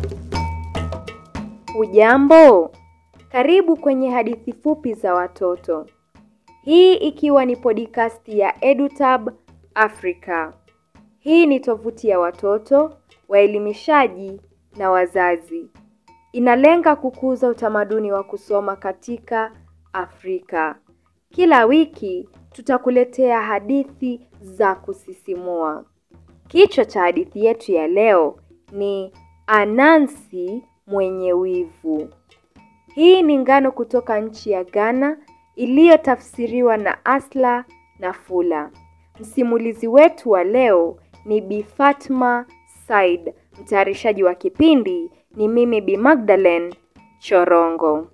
Hujambo, karibu kwenye hadithi fupi za watoto. Hii ikiwa ni podcast ya EduTab Africa. Hii ni tovuti ya watoto, waelimishaji na wazazi. Inalenga kukuza utamaduni wa kusoma katika Afrika. Kila wiki tutakuletea hadithi za kusisimua. Kichwa cha hadithi yetu ya leo ni Anansi mwenye wivu. Hii ni ngano kutoka nchi ya Ghana iliyotafsiriwa na Asla Nafula. Msimulizi wetu wa leo ni Bi Fatma Said. Mtayarishaji wa kipindi ni mimi Bi Magdalene Chorongo.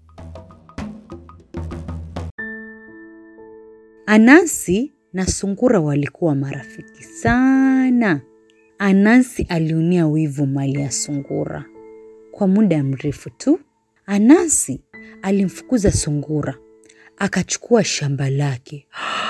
Anansi na sungura walikuwa marafiki sana. Anansi aliunia wivu mali ya sungura. Kwa muda mrefu tu, Anansi alimfukuza sungura, akachukua shamba lake.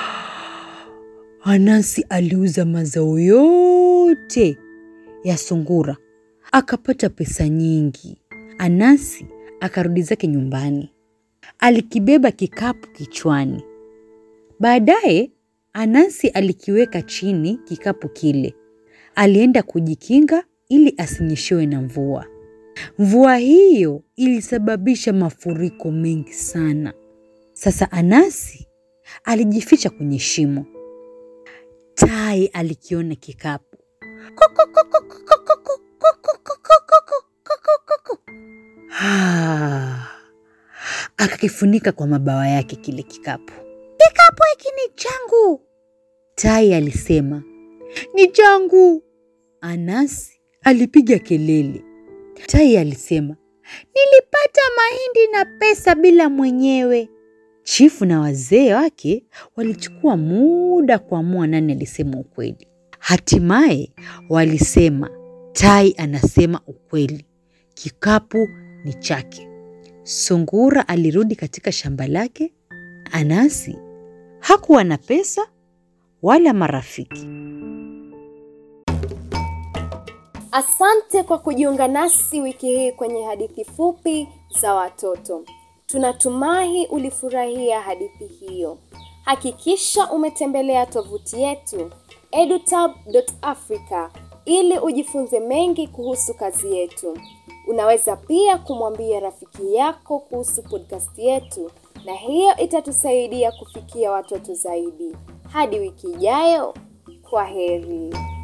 Anansi aliuza mazao yote ya sungura, akapata pesa nyingi. Anansi akarudi zake nyumbani, alikibeba kikapu kichwani. Baadaye Anansi alikiweka chini kikapu kile. Alienda kujikinga ili asinyeshewe na mvua. Mvua hiyo ilisababisha mafuriko mengi sana. Sasa Anansi alijificha kwenye shimo. Tai alikiona kikapu. Ah, akakifunika kwa mabawa yake kile kikapu. Kikapu hiki ni changu, tai alisema. Ni changu, Anansi alipiga kelele. Tai alisema, nilipata mahindi na pesa bila mwenyewe. Chifu na wazee wake walichukua muda kuamua nani alisema ukweli. Hatimaye walisema tai anasema ukweli, kikapu ni chake. Sungura alirudi katika shamba lake. Anansi hakuwa na pesa wala marafiki. Asante kwa kujiunga nasi wiki hii kwenye hadithi fupi za watoto. Tunatumai ulifurahia hadithi hiyo. Hakikisha umetembelea tovuti yetu edutab.africa ili ujifunze mengi kuhusu kazi yetu. Unaweza pia kumwambia rafiki yako kuhusu podcast yetu na hiyo itatusaidia kufikia watoto zaidi. Hadi wiki ijayo, kwa heri.